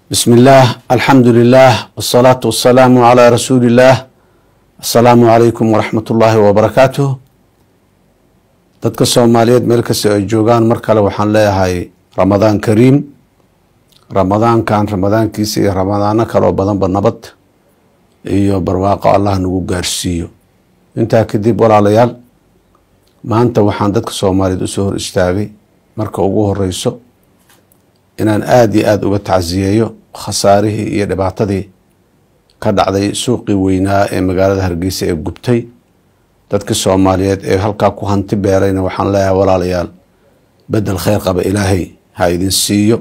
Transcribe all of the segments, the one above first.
بسم الله الحمد لله والصلاة والسلام على رسول الله السلام عليكم ورحمة الله وبركاته dadka soomaaliyeed meel kasta ay joogaan mar kale waxaan leeyahay ramadaan kariim ramadaankan ramadaankiisa iyo ramadaano kaloo badanba nabad iyo barwaaqo allah nagu gaarsiiyo intaa kadib walaalayaal maanta waxaan dadka soomaaliyeed usoo hor istaagay marka ugu horeyso inaan aada iyo aada uga tacsiyeeyo khasaarihii iyo dhibaatadii ka dhacday suuqii weynaa ee magaalada hargeysa ee gubtay dadka soomaaliyeed ee halkaa ku hanti beerayna waxaan leeyahay walaalayaal bedel kheyr qaba ilaahay ha idin siiyo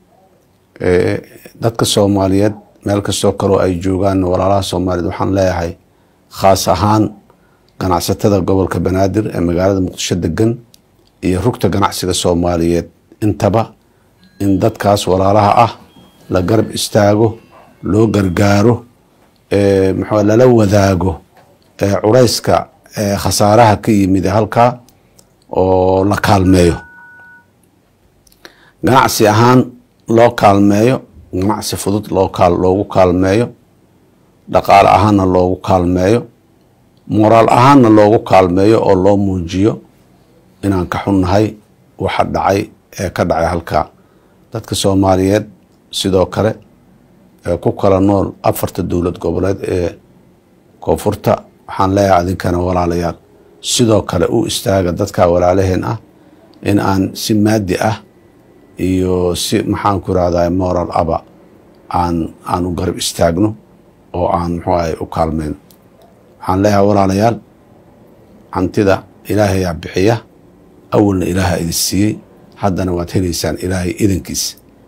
dadka soomaaliyeed meel kastoo kaloo ay joogaan walaalaha soomaaliyeed waxaan leeyahay khaas ahaan ganacsatada gobolka banaadir ee magaalada muqdisho degan iyo rugta ganacsiga soomaaliyeed intaba in dadkaas walaalaha ah la garab istaago loo gargaaro mxua lala wadaago cureyska khasaaraha ka yimid halkaa oo la kaalmeeyo ganacsi ahaan loo kaalmeeyo ganacsi fudud loogu kaalmeeyo dhaqaale ahaanna loogu kaalmeeyo moraal ahaanna loogu kaalmeeyo oo loo muujiyo inaan ka xunnahay waxa dhacay ee ka dhacay halkaa dadka soomaaliyeed sidoo kale ee ku kala nool afarta dowlad goboleed ee koonfurta waxaan leeyahay adinkana walaalayaal sidoo kale u istaaga dadka walaalaheen ah in aan si maadi ah iyo si maxaan ku irahdaa moral aba aan aan u garab istaagno oo aan muxuu ahay u kaalmeyno waxaan leeyahay walaalayaal hantida ilaahayaa bixiya awalna ilaaha idin siiyey haddana waad heleysaan ilaahay idankiisa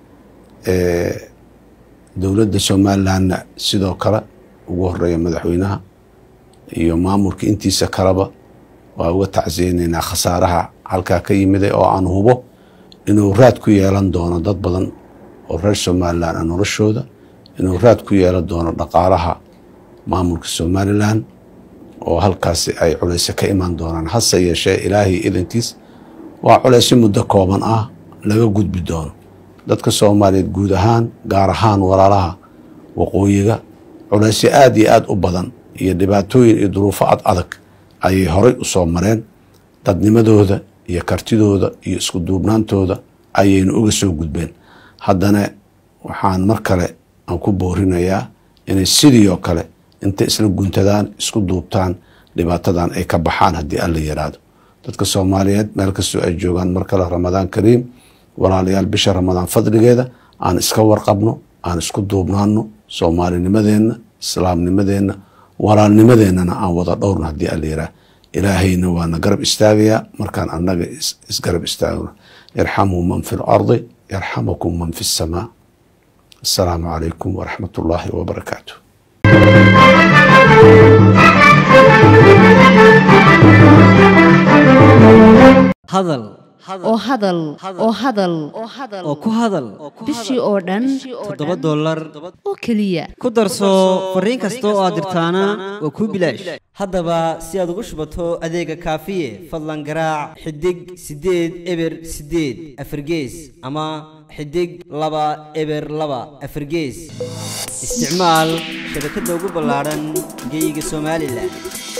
dowladda somalilandna sidoo kale ugu horeeya madaxweynaha iyo maamulka intiisa kaleba waa uga tacsiyeyneynaa khasaaraha halkaa ka yimiday oo aan hubo inuu raad ku yeelan doono dad badan oo reer somalilan a noloshooda inuu raad ku yeelan doono dhaqaalaha maamulka somalilan oo halkaasi ay culeyse ka imaan doonaan hase yeeshee ilaahay idankiis waa culeysyo muddo kooban ah laga gudbi doono dadka soomaaliyeed guud ahaan gaar ahaan walaalaha waqooyiga culeysyo aada iyo aada u badan iyo dhibaatooyin iyo duruufo ad adag ayay horay u soo mareen dadnimadooda iyo kartidooda iyo isku duubnaantooda ayaynu uga soo gudbeen haddana waxaan mar kale aan ku boorinayaa inay sidii oo kale intay isla guntadaan isku duubtaan dhibaatadan ay ka baxaan haddii alla yiraahdo dadka soomaaliyeed meel kastoo ay joogaan mar kale ramadaan kariim walaalayaal bisha ramadaan fadligeeda aan iska warqabno aan isku duubnaano soomaalinimadeenna islaamnimadeenna walaalnimadeennana aan wada dhowrno haddii alla yiraah ilaahayna waana garab istaagayaa markaan annaga isgarab istaagno yarxamuu man fi lardi yarxamakum man fi samaa assalaamu calaykum waraxmat ullaahi wabarakaatu hadal oo hadal oo hadal oo ku hadal bishii oo dhan toddoba dollar oo keliya ku darso fariin kasta oo aad dirtaana waa kuu bilaash haddaba si aad ugu shubato adeega kaafiye fadlan garaac xidig siddeed eber siddeed afargees ama xidig laba eber laba afargees isticmaal shabakadda ugu ballaadhan geyga somalilan